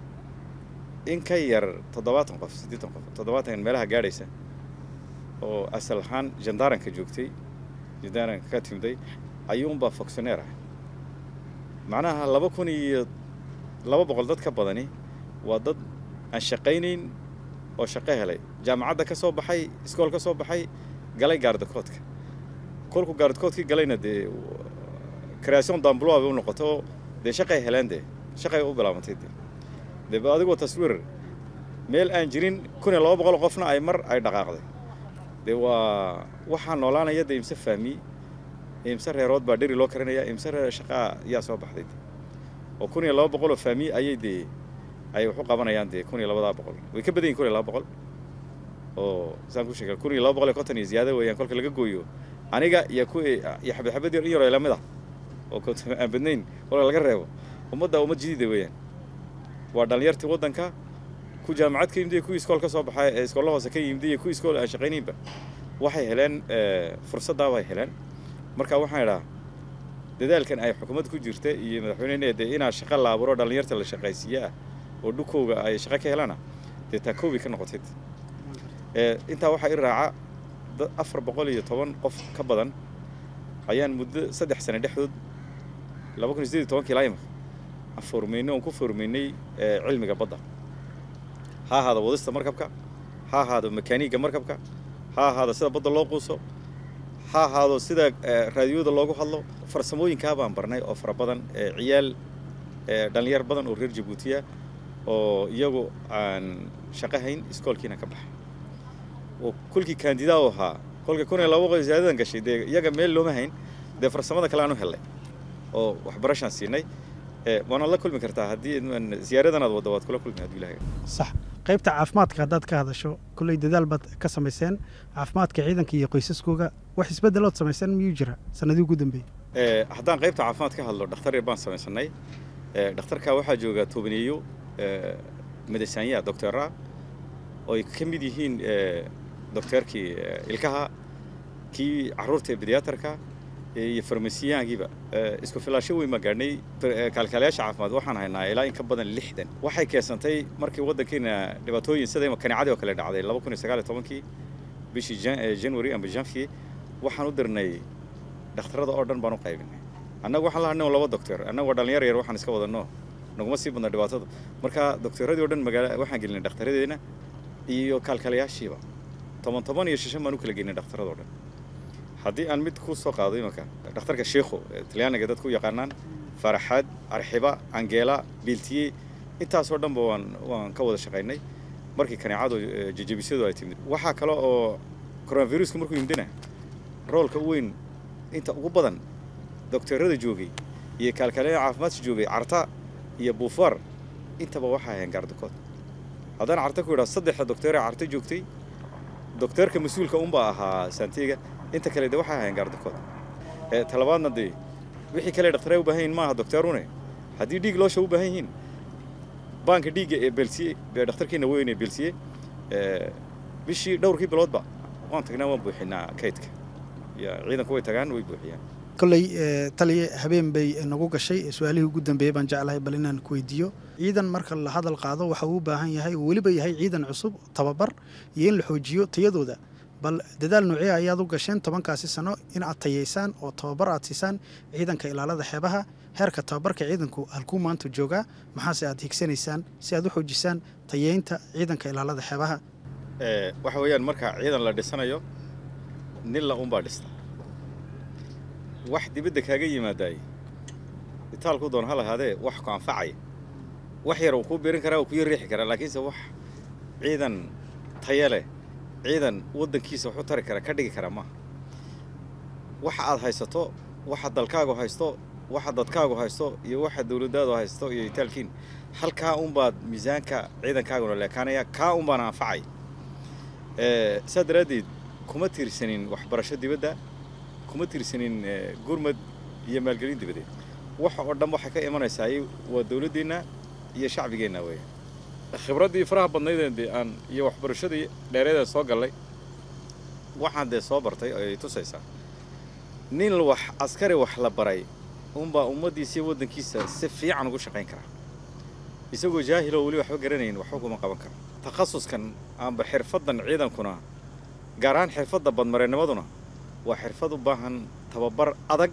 in ka yar toddobaatan qof siddeetan qof toddobaatan meelaha gaadhaysa oo asal ahaan jandaaranka joogtay jandaaranka ka timday ayuunbaa fonctioneer ah macnaha laba kun iyo laba boqol dad ka badani waa dad aan shaqaynayn oo shaqo helay jaamacadda ka soo baxay iskool ka soo baxay galay gaardakoodka kolku gaardakoodkii galayna dee creation d'emploi bay u noqoto oo dee shaqay heleen dee shaqay u bilaabantay dee dee adigoo taswiir meel aan jirin kun iyo laba boqol qofna ay mar ay dhaqaaqday dee waa waxaa noolaanaya dee imse fahmi imse reerood baa dheri loo karinaya imse reer shaqaa yaa soo baxday dee oo kun iyo laba boqol oo fahmi ayay dee ay wax u qabanayaan dee kun iyo labadaa boqol way ka badan yihin kun iyo laba boqol oo saan ku sheegay kun iyo laba boqol iyo konton iyo ziyaada weeyaan kolka laga gooyo aniga iyo ku iyo xabad xabad yar in yaroo lamid ah oo konton aan badnayn kolka laga reebo ummadda ummad jadiida weeyaan waa dhalinyartii waddanka ku jaamacad ka yimid iyo kuwii iskool ka soo baxay ee iskoolla hoose ka yimid iyo kuwii iskool aan shaqaynaynba waxay heleen fursaddaa bay heleen marka waxaan idhaa dadaalkan ay xukuumadda ku jirta iyo madaxweynehena dee inaa shaqo la abuuro dhalinyarta la shaqaysiiye ah oo dhukowga ay shaqo ka helana dee taa koobi ka noqotay intaa waxaa i raaca dad afar boqol iyo toban qof ka badan ayaan muddo saddex sane dhexdood laba kun iyo sideed iyo tobankii ilaa imika aan foormeynay oon ku foormeynay cilmiga badda ha ahaado wadista markabka ha ahaado makaaniigga markabka ha ahaado sida badda loo quuso ha ahaado sida raadiyooda loogu hadlo farsamooyinkaa baan barnay oo fara badan ciyaal dhalinyar badan oo reer jabuutiya oo iyagu aan shaqo hayn iskoolkiina ka baxay oo kolkii kandidaa u ahaa kolka kun iyo laba boqol ziyaadadan gashay dee iyaga meel looma hayn dee farsamada kale aan u hellay oo waxbarashaan siinay waanaad la kulmi kartaa haddii ziyaaradanaad wadda waad kula kulmi hadduu ilahay sax qaybta caafimaadka haddaad ka hadasho kolley dadaal baad ka samayseen caafimaadka ciidanka iyo qoysaskooga wax isbeddelood samayseen miyuu jira sanadii ugu dambeeyey haddaan qaybta caafimaad ka hadlo dhakhtar yar baan samaysanay dhakhtarka waxaa jooga tobaneeyo madasaanya doctora oo ay ka mid yihiin docteerkii ilkaha kii carruurta ee bediatarka iyo farmasiyaankiiba isku filaasho weyn baan gaadhnay kaalkaalayaasha caafimaad waxaan haynaa ilaa in ka badan lixdan waxay keensantay markii waddankeena dhibaatooyin sida kanicadii oo kale dhacday laba kun iyo sagaal iyo tobankii bishii january amba janvier waxaan u dirnay dhakhtarada oo dhan baan u qaybinay annagu waxaan la hadhnay laba doctor annagu waa dhalinyar yar waxaan iska wadanno naguma sii badna dhibaatada marka doctoradii o dhan magaala waxaan gelinay dhakhtaradeenna iyo kaalkaalayaashiiba toban toban iyo shishan baan u kala geynay dhakhtarada o dhan haddii aan mid ku soo qaado imanka dhakhtarka sheikho talyaaniga dadku u yaqaanaan faraxaad arxiba angeela biiltiye intaasoo dhanba waan waan ka wada shaqaynay markii kaneecadu jejebisyadu ay timid waxaa kale oo coronaviruska markuu yimidina roolka u weyn inta ugu badan doctorada joogay iyo kaalkaalayaa caafimaadka joogay carta iyo buufaar intaba waxaa ahayn gaardakood haddaan carta ku idhaa saddexda docteeree carta joogtay docteerka mas-uulka unbaa ahaa santiga inta kale de waxaa ahayn gaardakood talabaadna dee wixii kale dhakhtaree u baahan yihin maaha docteerune haddii dhiig loosha u baahan yihiin baanka dhiigga ee belsiye ee dhakhtarkiina weyn ee belsiye bishii dhowrkii biloodba waan tagnaa waan buuxinaa kaydka iyo ciidanku way tagaan way buuxiyaan kolley taliya habeen bay nagu gashay su-aalihii ugu dambeeyey baan jeclahay bal inaan ku weydiiyo ciidan marka la hadal qaado waxa uu u baahan yahay oo weliba yahay ciidan cusub tababar iyo in la xoojiyo tayadooda bal dadaal noocee ayaad u gasheen tobankaasi sano in aad tayaysaan oo tababar aad siisaan ciidanka ilaalada xeebaha heerka tababarka ciidanku halkuu maanta joogaa maxaase aad higsanaysaan si aad u xoojisaan tayeynta ciidanka ilaalada xeebaha waxa weeyaan marka ciidan la dhisanayo nin la unbaa dhista wax dibadda kaaga yimaadaay itaalku doon ha lahaadee wax ku anfacaya wax yar uu kuu birin karaa uu kuya riixi karaa laakiinse wax ciidan taya leh ciidan waddankiisa wax u tari kara ka dhigi kara maaha waxa aad haysato waxa dalkaagu haysto waxa dadkaagu haysto iyo waxa dawladdaadu haysto iyo itaalkiin halkaa unbaad miisaanka ciidankaaguna leekaanaya kaa unbaana anfacay saa daraaddeed kuma tiirsanin waxbarasho dibadda kuma tiirsanin gurmad iyo maalgelin dibadeed waxa oo dhan waxay ka imanaysaa waa dowladdeenna iyo shacbigeenna weeyaan khibraddii faraha badnaydeen dee aan iyo waxbarashadii dheereedeen soo gallay waxaan dee soo bartay ay tusaysaa nin wax askari wax la baray unbaa ummaddiisa iyo waddankiisa si fiican ugu shaqayn karaa isagoo jaahiloo weli waxba garanayn waxba kuma qaban karo takhasuskan amba xirfaddan ciidankuna gaar ahaan xirfadda badmareennimaduna waa xirfad u baahan tababar adag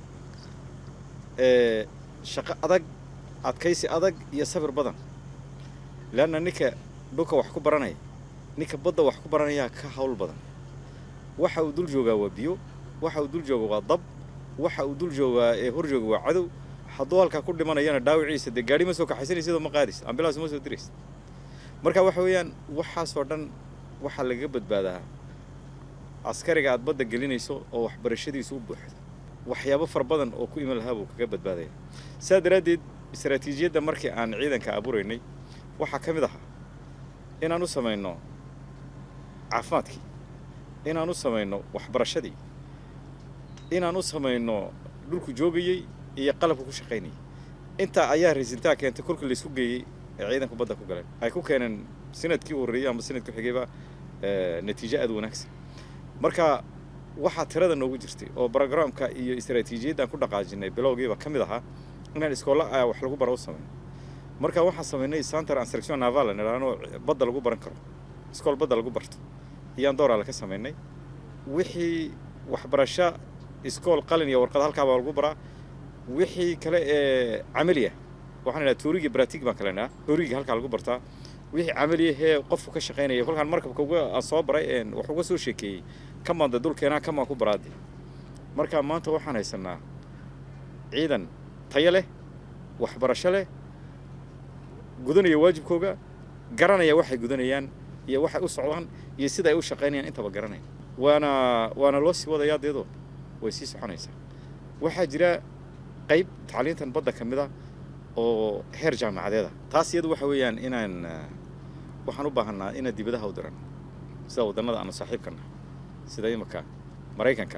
ee shaqo adag adkaysi adag iyo sabir badan leanna ninka dhulka wax ku baranaya ninka badda wax ku baranayaa ka hawl badan waxa uu dul joogaa waa biyo waxa uu dul jooga waa dab waxa uu dul joogaa ee hor jooga waa cadow hadduu halkaa ku dhimanayana dhaawiciisa dee gaadhi ma soo kaxaysanaysidoo ma qaadis ambilaas ma soo diraysa marka waxa weeyaan waxaasoo dhan waxaa lagaga badbaadaa askariga aad badda gelinayso oo waxbarashadiisu u buuxdo waxyaabo fara badan oo ku iman lahaa buu kaga badbaadaya saa daraaddeed istaraatiijiyadda markii aan ciidanka abuuraynay waxaa ka mid ahaa inaan u samayno caafimaadkii inaan u samayno waxbarashadii inaan u samayno dhulku joogayey iyo qalabka ku shaqaynayay intaa ayaa raisintaa keentay kolkii laysku geeyey ee ciidanku badda ku galeen ay ku keeneen sanadkii u horreeyey ama sanadkii xigayba natiijo aad wanaagsan marka waxaa tirada noogu jirtay oo brogramka iyo istaraatiijiyaddan ku dhaqaajinay bilowgiiba ka mid ahaa inaan iskoolla a wax lagu bara u samayno marka waxaan samaynay center instruction naval nidhaano badda lagu baran karo iskool badda lagu barto iyaan dooraale ka samaynay wixii waxbarasho iskool qalin iyo warqad halkaabaa lagu baraa wixii kale ee camaliya waxaan idhaha tuurigii bratig baan kale idhaha tuurigii halkaa lagu bartaa wixii camaliya hee qofku ka shaqaynaya kolkaan markabka uga aan soo baray een wax uga soo sheekeeyey kamaan de dulkeenaa kamaan ku baraadi marka maanta waxaan haysanaa ciidan tayo leh waxbarasho leh gudanaya waajibkooga garanaya waxay gudanayaan iyo waxay u socdaan iyo sida ay u shaqaynayaan intaba garanaya waana waana loo sii wadayaa deedoo way sii soconaysaa waxaa jira qayb tacliintan badda ka mid a oo heer jaamacadeeda taas iyadu waxa weeyaan inaan waxaan u baahanaa inaan dibadaha u diran sida waddannada aanu saaxiibkana sida imika maraykanka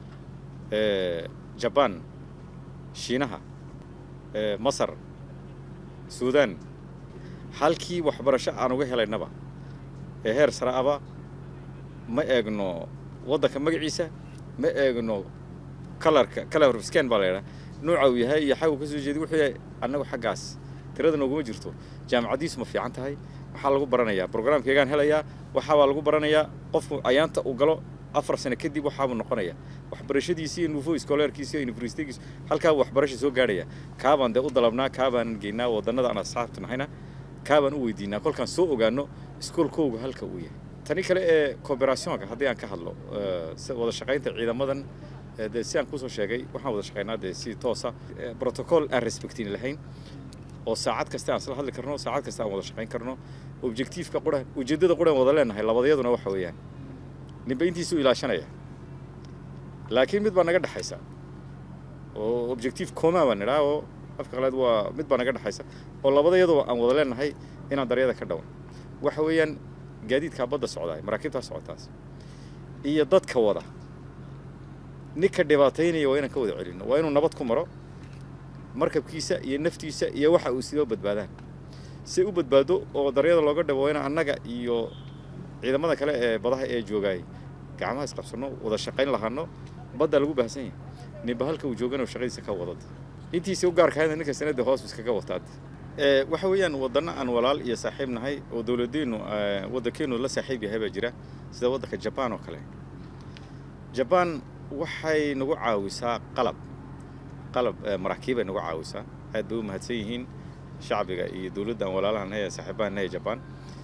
jabaan shiinaha masar suudaan halkii waxbarasho aan uga helaynaba ee heer sare aba ma eegno waddanka magaciisa ma eegno kalarka color of scan baa la yidhaha nooca uu yahay iyo xaguu ka soo jeedi wuxuu yahay annagu xaggaas tirada nooguma jirto jaamacaddiisu ma fiican tahay waxaa lagu baranayaa brograamkeegaan helayaa waxaabaa lagu baranayaa qofku ayaanta uu galo afar sano kadib waxaabuu noqonaya waxbarashadiisi iyo nuufo iskooleerkiisa iyo universitygiisu halkaabuu waxbarasha soo gaadhaya kaabaan dee u dalabnaa kaabaan geynaa waddannada aan asxaabtu nahayna kaabaan u weydiinaa kolkaan soo ogaano iskoolkooga halka uu yahay tani kale ee cooperationka haddii aan ka hadlo wada shaqaynta ciidamadan dee si aan kusoo sheegay waxaan wada shaqaynaa dee si toosa protocol aan respectin lahayn oo saacad kasta aan isla hadli karno saacad kasta aan wada shaqayn karno objectiveka qura ujeeddada quraan wada leenahay labadayaduna waxa weeyaan ninba intiisuu ilaashanaya laakiin mid baa naga dhexaysa oo objective coma baan nidhaa oo afka qalaad waa mid baa naga dhexaysa oo labadayaduba aan wada leenahay inaan daryada ka dhawan waxa weeyaan gaadiidkaa badda socdaay maraakiibtaa socotaas iyo dadka wada ninka dhibaataynaya waa inaan ka wada celinno waa inuu nabad ku maro markabkiisa iyo naftiisa iyo waxa uu sidoo badbaadaan si u badbaado oo daryada looga dhabo waa inaan annaga iyo ciidamada kale ee badaha ee joogaay gacmaha isqabsanno wada shaqayn lahaano baddaa lagu baahsan yahay ninba halka uu joogana shaqadiisa ka wadad intiisa u gaarkahayna ninka sanada hoos iskaga wataad waxa weeyaan waddanno aan walaal iyo saaxiib nahay oo dowladeennu waddankeenu la saaxiib yahay baa jira sida waddanka jabaan oo kale jabaan waxay nagu caawisaa qalab qalab maraakiibay nagu caawisaa aad bay u mahadsan yihiin shacbiga iyo dowladdan walaalahan ee saaxiibahan ee jabaan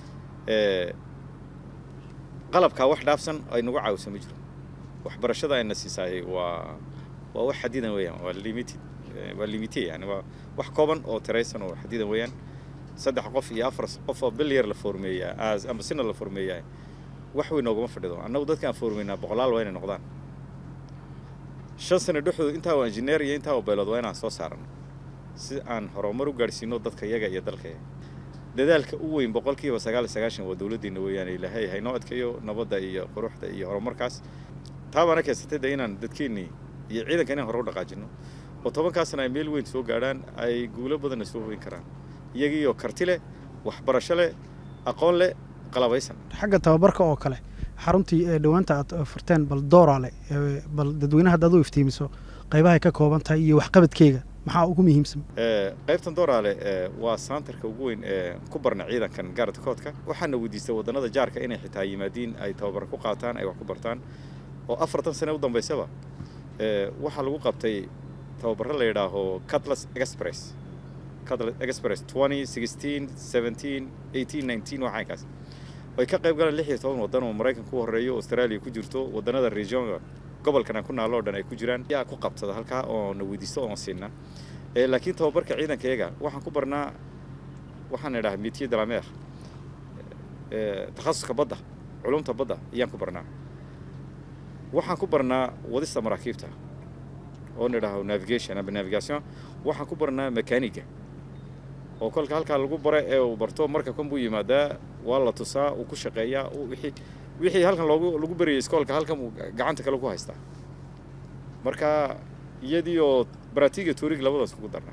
qalabkaa wax dhaafsan ay nagu caawisa ma jiro waxbarashada ayna siisaayay waa waa wax xadidan weeyaan waa limited waa limite yani waa wax kooban oo tiraysan oo xadidan weeyaan saddex qof iyo afar qof oo bil yar la formeeyaa as ama sina la formeeyaa wax weyn nooguma fadhido annagu dadka aan formeynaa boqolaal waa inay noqdaan shan sano dhexdooda intaa oo injineer iyo intaa oo beelood waa inaan soo saarano si aan horumar u gaadhsiino dadka yaga iyo dalkaya dadaalka u weyn boqolkiiba sagaal iyo sagaashan waa dowladdeena weeyaan ilaahay haynoo adkeeyo nabadda iyo quruxda iyo horumarkaas taa baana keensatay de inaan dadkeennii iyo ciidanka inaan hore u dhaqaajino oo tobankaasna ay meel weyn soo gaadhaan ay guulo badanna soo hoyn karaan iyagiioo karti leh waxbarasho leh aqoon leh qalabaysan xagga tababarka oo kale xaruntii ee dhowaanta aad furteen bal doorale bal dadweynaha haddaad u iftiimiso qaybahay ka kooban tahay iyo waxqabadkeyga maxaa ugu muhiimsan qaybtan dooraale waa saantarka ugu weyn ee ku barna ciidankan gaarda koodka waxaana weydiistay wadannada jaarka inay xitaa yimaadiin ay tababar ku qaataan ay wax ku bartaan oo afartan sane u dambaysaba waxaa lagu qabtay tababarro la yidhaaho cutlas express cutlas express twenty sixteen seventeen eighteen nineteen waxaankaas ay ka qayb galaan lix iyo toban waddan oo maraykanka u horreeyo australia ku jirto waddannada regionka gobolkan aan ku naalo o dhan ay ku jiraan yaa ku qabtada halkaa oo na weydiisto oon siinna laakiin tababarka ciidanka iyaga waxaan ku barnaa waxaan idhaha metier de la mer takhasuska badda culumta badda ayaan ku barnaa waxaan ku barnaa wadista maraakiibta oo nidhaaho navigation aba navigation waxaan ku barnaa mekaniga oo kolka halkaa lagu bara ee uu barto marka kan buu yimaadaa waa la tusaa uu ku shaqeeyaa wixii wixii halkan loogu lagu barayay iskoolka halkan uu gacanta kale ku haystaa marka iyadii oo baratiga tuurig labadaas kugu darnaa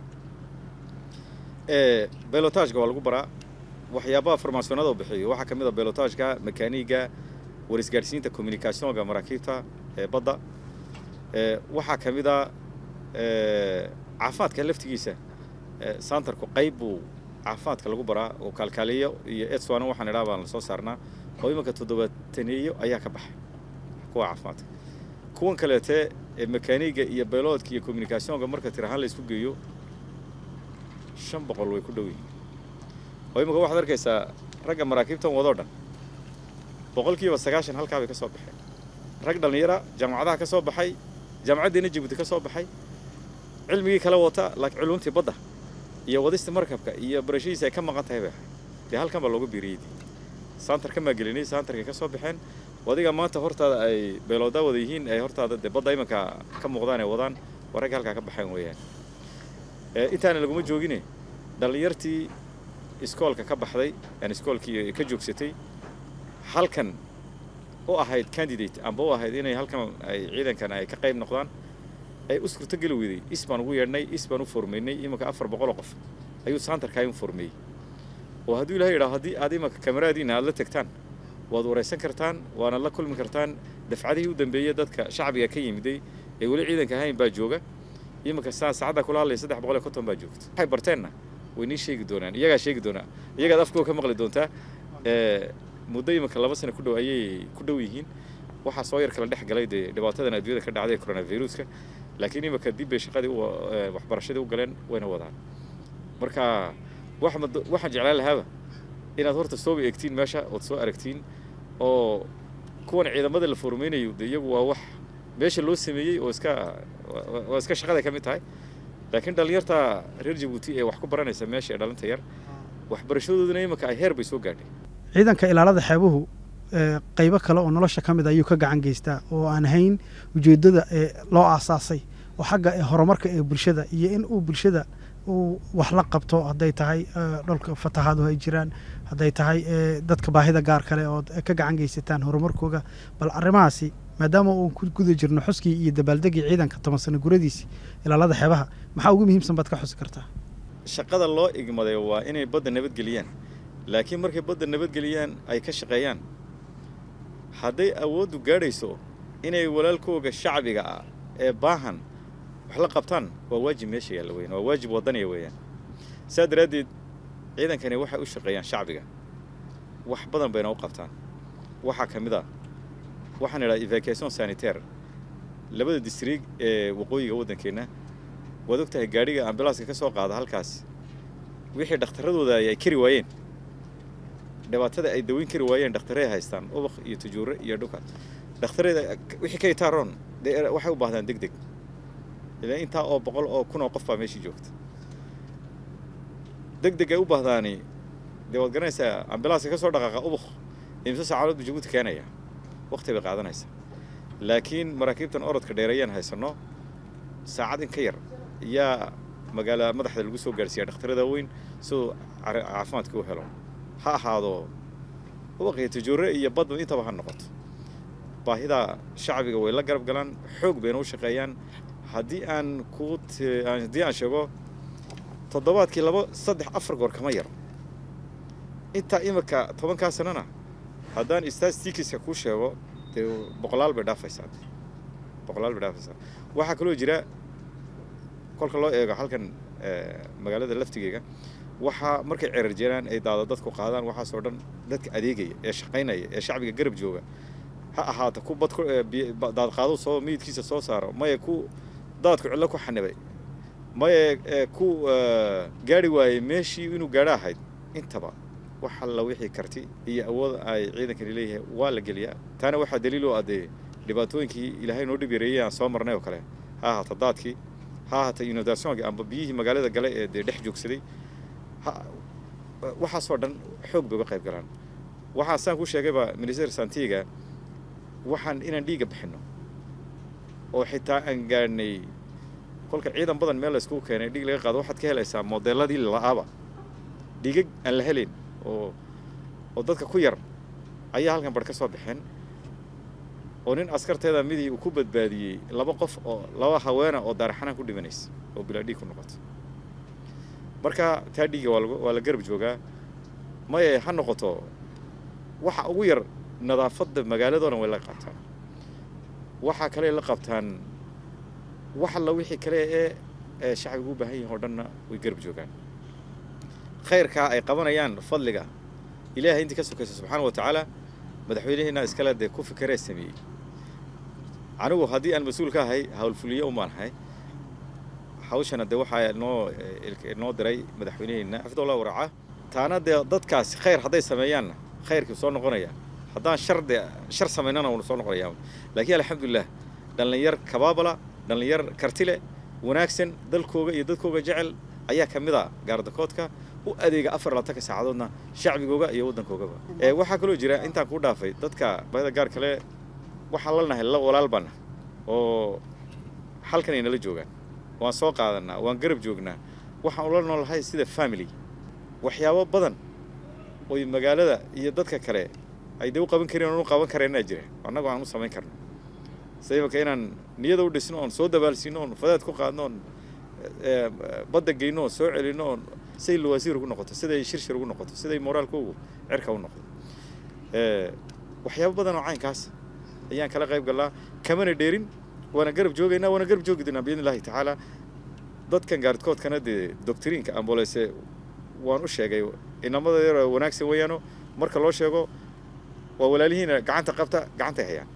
belotajka waa lagu baraa waxyaabaha farmaasonada bixiyo waxaa ka mid a belotajka mekaniga warisgaadhsiinta communicationka maraakiibta ee badda waxaa ka mid a caafimaadka laftigiisa santarku qayb buu caafimaadka lagu baraa oo kaalkaaliyo iyo etswana waxaan idhaha baan lasoo saarnaa oo imanka toddobaataneeyo ayaa ka baxay kuwa caafimaadka kuwan kaleete mekaniga iyo beloodka iyo communicationka marka tir ahaan la isku geeyo shan boqol way ku dhow yihiin oo imanka waxaad arkaysaa ragga maraakiibtan wadoo dhan boqolkiiba sagaashan halkaa bay ka soo baxeen rag dhallinyara jaamacadaha ka soo baxay jaamacaddeena jabuuti ka soo baxay cilmigii kala wata laakiin culumtii badda iyo wadista markabka iyo barashadiisa ay ka maqan tahay bay ahayd dee halkan baa looga biiriyey saantar ka maagelinay saantarkay ka soo baxeen adiga maanta hortaada ay beeloodaa wada yihiin ay hortaada dee badda imanka ka muuqdaan ay wadaan waa ragga halkaa ka baxeen weeyaan intaana laguma joogine dhallinyartii iskoolka ka baxday yani iskoolkii ka joogsatay halkan u ahayd candidate amba u ahayd inay halkan ay ciidankan ay ka qayb noqdaan ay u suurtogeli weyday is baan ugu yeedhnay is baan u formeynay imanka afar boqoloo qof ayuu saantarkaa u formeeyey oo hadduu ilahay yidhaho haddii aad imanka kameraadiina aad la tegtaan waad waraysan kartaan waana la kulmi kartaan dafcadihii u dambeeyey dadka shacbiga ka yimiday ee weli ciidanka ahayn baa jooga imanka saa saacadda kula hadlaya saddex boqol iyo konton baa joogta waxay barteenna way nii sheegi doonaan iyagaa sheegi doonaa iyagaad afkooda ka maqli doontaa muddo imanka laba sano ku dhow ayay ku dhow yihiin waxaa soo yar kala dhex galay dee dhibaatadan adduunyada ka dhacday coronaviruska laakiin imanka dib bay shaqadii waxbarashadii u galeen wayna wadaan marka waxaan jeclaan lahaaba inaad horta sooba eegtiin meesha ood soo aragtiin oo kuwan ciidamada la formeynayo de iyagu waa wax meesha loo sameeyey oo iska waa iska shaqaday ka mid tahay laakiin dhallinyarta reer jabuuti ee wax ku baranaysa meesha ee dhalinta yar waxbarashadooduna imanka ay heer bay soo gaadhay ciidanka ilaalada xeebuhu qaybo kale oo nolosha ka mid ayuu ka gacan geystaa oo aan hayn ujeeddada ee loo aasaasay oo xagga horumarka ee bulshada iyo in uu bulshada uu wax la qabto hadday tahay dholka fatahaadu ay jiraan hadday tahay dadka baahida gaar kale ood ka gacan geysataan horumarkooga bal arrimahaasi maadaama uun ku guda jirno xuskii iyo dabaaldegii ciidanka toban sano guradiisi ilaalada xeebaha maxaa ugu muhiimsan baad ka xusi kartaa shaqada loo igmaday waa inay badda nabadgeliyaan laakiin markay badda nabadgeliyaan ay ka shaqeeyaan hadday awooddu gaadhayso inay walaalkooga shacbiga ah ee baahan wax la qabtaan waa waajib meesha yaalla weyan waa waajib waddaniya weeyaan saa daraaddeed ciidankani waxay u shaqeeyaan shacbiga wax badan bayna u qabtaan waxaa ka mid ah waxaan idhaha evacuation sanitaire labada distriig ee waqooyiga waddankeenna waad og tahay gaadhiga ambilaaska ka soo qaada halkaas wixii dhakhtarradooda ay kari waayeen dhibaatada ay daweyn kari waayeen dhakhtarey haystaan ubaq iyo tujuure iyo dhuka dhakhtareeda wixii ka itaaroon dee waxay u baahdaan deg deg ilaa intaa oo boqol oo kun oo qof baa meeshii joogta deg deg ay u baahdaani dee waad garanaysaa ambilaaska ka soo dhaqaaqa ubaq imse saacadood bu jabuuti keenaya waqti bay qaadanaysaa laakiin maraakiibtan orodka dheereeyaan haysanno saacad in ka yar yaa magaala madaxda lagu soo gaarhsiiya dhakhtarada weyn siduu caafimaadka u helo ha ahaado ubaqiyo tajoore iyo badba intaba ha noqoto baahida shacbiga way la garab galaan xoog bayna u shaqeeyaan haddii aan ku haddii aan sheego toddobaadkii labo saddex afar goor kama yaro intaa imika tobankaa sanana haddaan statistikiska kuu sheego dee boqolaal bay dhaafaysaa boqolaal bay dhaafaysaa waxaa kaloo jira kolka loo eego halkan magaalada laftigeega waxaa markay cerar jiraan ay daada dadku qaadaan waxaasoo dhan dadka adeegaya ee shaqaynaya ee shacbiga garab jooga ha ahaato ku bad daadqaado soo miyidkiisa soo saaro maya ku daadku cillo ku xanibay maya ku gaari waayey meeshii inuu gaadho ahayd intaba wax alla wixii karti iyo awood ay ciidankani leeyahay waa la geliyaa taana waxaa daliil u adee dhibaatooyinkii ilaahay noo dhib yareeyey aan soo marnay oo kale ha ahaato daadkii ha ahaato inundationki amba biyihii magaalada gale ee dee dhex joogsaday waxaasoo dhan xoog bay uga qayb galaan waxaan saan ku sheegayba minister santiga waxaan inaan dhiigga bixinno oo xitaa aan gaadhnay kolka ciidan badan meel layskugu keenay dhiig laga qaado waxaad ka helaysaa modeeladii la-aaba dhiigag aan la helayn oo oo dadka ku yar ayaa halkan bar ka soo baxeen oo nin askarteeda midii uu ku badbaadiyey laba qof oo laba haweena oo daaraxanaan ku dhimanaysa oo bilaa dhiig ku noqoto marka taa dhiiga waa waa la garab joogaa maye ha noqoto waxa ugu yar nadaafadda magaaladoo dhan way la qabtaan waxaa kale la qabtaan wax alla wixii kale ee ee shacbigu u baahan yihin oo dhanna way garab joogaan khayrkaa ay qabanayaan fadliga ilaahay intii ka sokaysa subxaana wa tacaala madaxweynaheena iskale dee ku fikeree sameeyey anigu haddii aan mas-uul ka ahay howlfuliye umaan ahay hawshana dee waxaa noo noo diray madaxweynaheena xafidullah waraaca taana dee dadkaasi khayr hadday sameeyaanna khayrkii soo noqonaya haddaan shar dee shar samaynana uuna soo noqonayaa laakiin alxamdulilah dhallinyar kabaabala dhallinyar kartile wanaagsan dalkooga iyo dadkooga jecel ayaa ka mid a gaardakoodka u adeega afar labaatanka saacadoodna shacbigooga iyo waddankoogaba waxaa kaloo jira intaan kuu dhaafay dadka baahida gaar kale waxaan lanahay la walaal baana oo halkan ay nala joogaan waan soo qaadanaa waan garab joognaa waxaan ula noolahay sida family waxyaabo badan oy magaalada iyo dadka kale ay dee u qaban karin oon u qaban kareenaa jira annagu aan u samayn karno sida imaka inaan niyada u dhisno oon soo dabaalsiino oon fadaad ku qaadno oon badda geyno oon soo celino oon siday lawasiir ugu noqoto siday shirshir ugu noqoto siday moraalkoogu cirka u noqdo waxyaabo badan oo caynkaas ayaan kala qayb gallaa kamana dheerin waana garab joogaynaa waana garab joogi doonaa biidni illahi tacaala dadkan gaaridkoodkana dee doctriinka ambolese waan u sheegay inamada yar wanaagsan weeyaano marka loo sheego waa walaalihiina gacanta qabta gacantay hayaan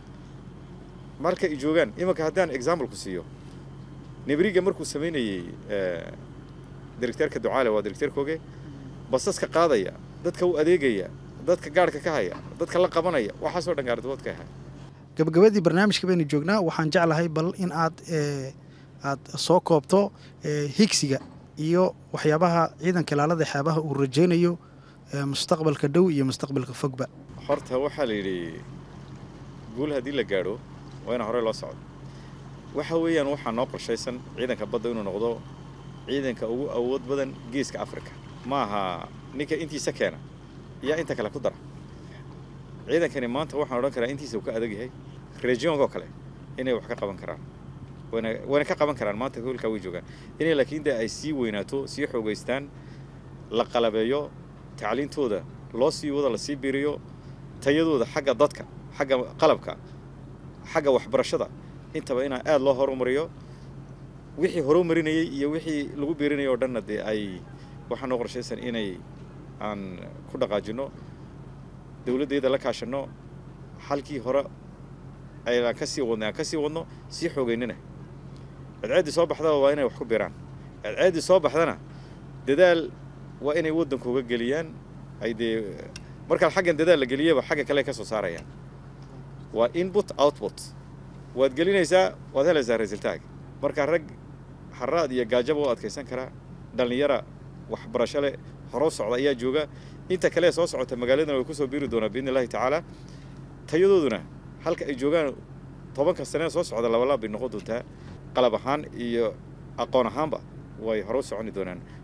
marka ay joogaan imanka haddaan exampleku siiyo nebriga markuu samaynayey directeerka ducaale waa directeerkooge basaska qaadaya dadka u adeegaya dadka gaarhka ka haya dadka la qabanaya waxaasoo dhan gaaridkood ka ahay gabagabadii barnaamijka baynu joognaa waxaan jeclahay bal in aad aad soo koobto higsiga iyo waxyaabaha ciidanka ilaalada xeebaha uu rajaynayo mustaqbalka dhow iyo mustaqbalka fogba horta waxaa la yidhi guul haddii la gaadho waa ina horey loo socdo waxa weeyaan waxaa noo qorshaysan ciidanka badda inuu noqdo ciidanka ugu awood badan geeska africa ma aha ninka intiisa keena yaa inta kale ku dara ciidankani maanta waxaan odhan karaa intiisa uu ka adag yahay regionkoo kale inay wax ka qaban karaan wana wayna ka qaban karaan maanta hoolkaa way joogaan inay laakiin de ay sii weynaato sii xoogaystaan la qalabeeyo tacliintooda loo sii wado lasii biiriyo tayadooda xagga dadka xagga qalabka xagga waxbarashada intaba inaa aada loo horumariyo wixii horumarinayey iyo wixii lagu biirinayay oo dhanna dee ay waxaa noo qorshaysan inay aan ku dhaqaajino dowladdeeda la kaashanno halkii hore ayaan ka sii wadnay aan ka sii wadno sii xoogeynina cadceeddii soo baxdaba waa inay wax ku biiraan cadceeddii soo baxdana dadaal waa inay waddankooga geliyaan ay dee markaa xaggan dadaal la geliyaba xagga kale ka soo saarayaan waa input output waad gelinaysaa waad helaysaa resultaag marka rag haraad iyo gaajaba u adkaysan karaa dhallinyara waxbarasho leh horo socda ayaa jooga inta kale soo socota magaaladana way kusoo biiri doonaa biidni illahi tacaala tayadooduna halka ay joogaan tobanka sanee soo socda labalaab bay noqon doontaa qalab ahaan iyo aqoon ahaanba way hore u soconi doonaan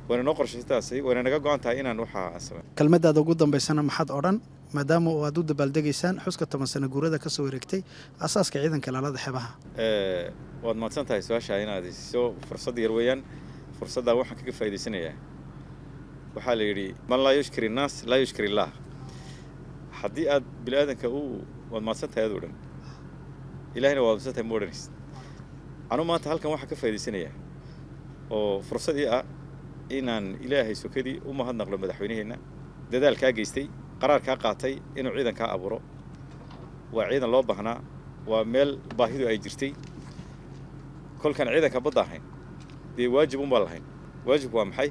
wayna noo qorshaytaasi wayna naga go-an tahay inaan waxaa samey kelmadaada ugu dambaysana maxaad odhan maadaama oo aad u dabaaldegaysaan xuska toban sano guurada ka soo wareegtay asaaska ciidanka ilaalada xeebaha waad mahadsan tahay su-aasha inaad isiso fursad yar weeyaan fursaddaa waxaan kaga faa'idaysanayaa waxaa la yidhi man laa yushkiri innaas laa yushkiri illaah haddii aad bini aadanka u waad mahadsan tahay adoo dhan ilahina waad mahadsan tahay ma odhanaysid anu maanta halkan waxaan ka faa'idaysanayaa oo fursad ii ah inaan ilaahay sokadii u mahadnaqlo madaxweyneheenna dadaalkaa geystay qaraarkaa qaatay inuu ciidankaa abuuro waa ciidan loo baahnaa waa meel baahidu ay jirtay kolkaan ciidanka badda ahayn dee waajib unbaan lahayn waajibku waa maxay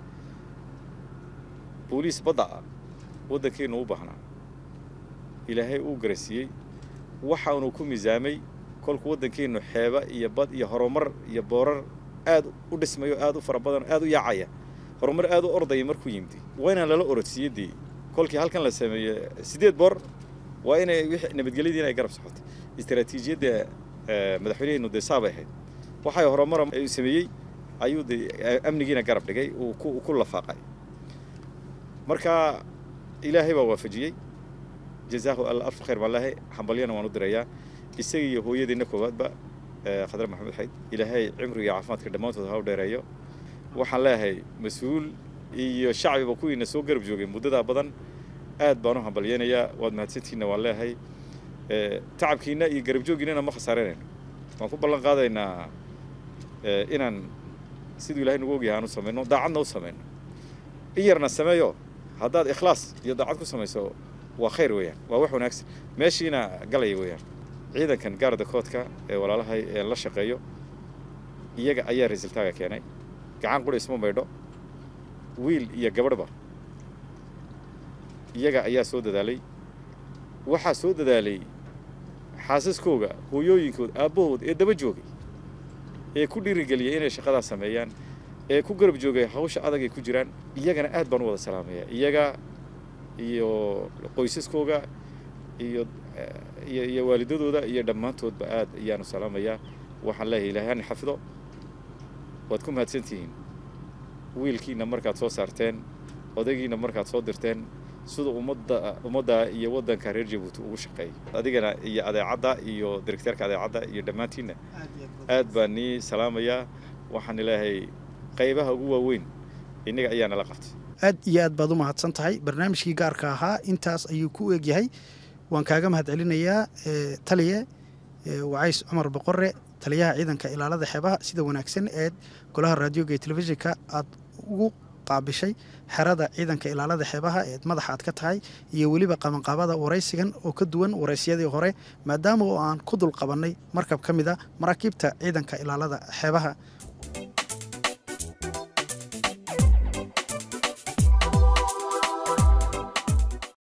booliis badda ah waddankeennu u baahnaa ilaahay uu garasiiyey waxaanu ku miisaamay kolku waddankeennu xeeba iyo bad iyo horumar iyo boorar aad u dhismayo aad u fara badan aad u yaacaya horumar aad u ordaya markuu yimidi waa inaan lala orodsiiye dee kolkii halkan la sameeye siddeed boor waa inay wixii nabadgelyadii inay garab socotay istaraatiijiyadda madaxweyneheennu dee saabay ahayd waxay horumar sameeyey ayuu dee amnigiina garab dhigay uu ku ku lafaaqay marka ilaahay baa waafajiyey jazaahu alla alf khayr baan lehay hambalyana waan u dirayaa isaga iyo hooyadeenna koowaadba khadre maxamed xayd ilaahay cimriga iyo caafimaadka dhammaantood ha u dheereeyo waxaan leeyahay mas-uul iyo shacbiba kuwiina soo garab joogay muddadaa badan aad baan u hambalyeynayaa waad mahadsantiinna waan leeyahay tacabkiina iyo garab jooggiinana ma khasaaranayno waan ku ballan qaadaynaa inaan siduu ilahay nagu ogyahay aan u samayno daacadna u samayno in yarna sameeyo haddaad ikhlaas iyo daacad ku samayso waa khayr weeyaan waa wax wanaagsan meeshiina galaya weeyaan ciidankan gaarda koodka ee walaalahay ee la shaqeeyo iyaga ayaa resultaaga keenay gacan qura isma maydho wiil iyo gabadhba iyaga ayaa soo dadaalay waxaa soo dadaalay xaasaskooga hooyooyinkood aabbahood ee daba joogay ee ku dhiirigeliyay inay shaqadaa sameeyaan ee ku garab joogay hawsha adag ay ku jiraan iyagana aad baan u wada salaamayaa iyaga iyo qoysaskooga iyo iyo iyo waalidadooda iyo dhammaantoodba aad ayaanu salaamayaa waxaan leeyahay ilaahay hana xafido waad ku mahadsantihiin wiilkiina markaad soo saarteen odaygiina markaad soo dirteen sida ummadda ummadda iyo waddanka reer jabuuti ugu shaqeeyay adigana iyo adeecadda iyo direkteerka adeecadda iyo dhammaantiinna aad baan nii salaamayaa waxaan leeyahay qaybaha ugu waaweyn innaga ayaa nala qabtay aad iyo aad baad u mahadsan tahay barnaamijkii gaarka ahaa intaas ayuu ku egyahay waan kaaga mahad celinayaa taliye wacays cumar boqore taliyaha ciidanka ilaalada xeebaha sida wanaagsan eed golaha raadioga iyo telefishinka aad ugu qaabishay xerada ciidanka ilaalada xeebaha eed madaxa aad ka tahay iyo weliba qabanqaabada waraysigan oo ka duwan waraysyadii hore maadaama oo aan ku dul qabannay markab ka mid a maraakiibta ciidanka ilaalada xeebaha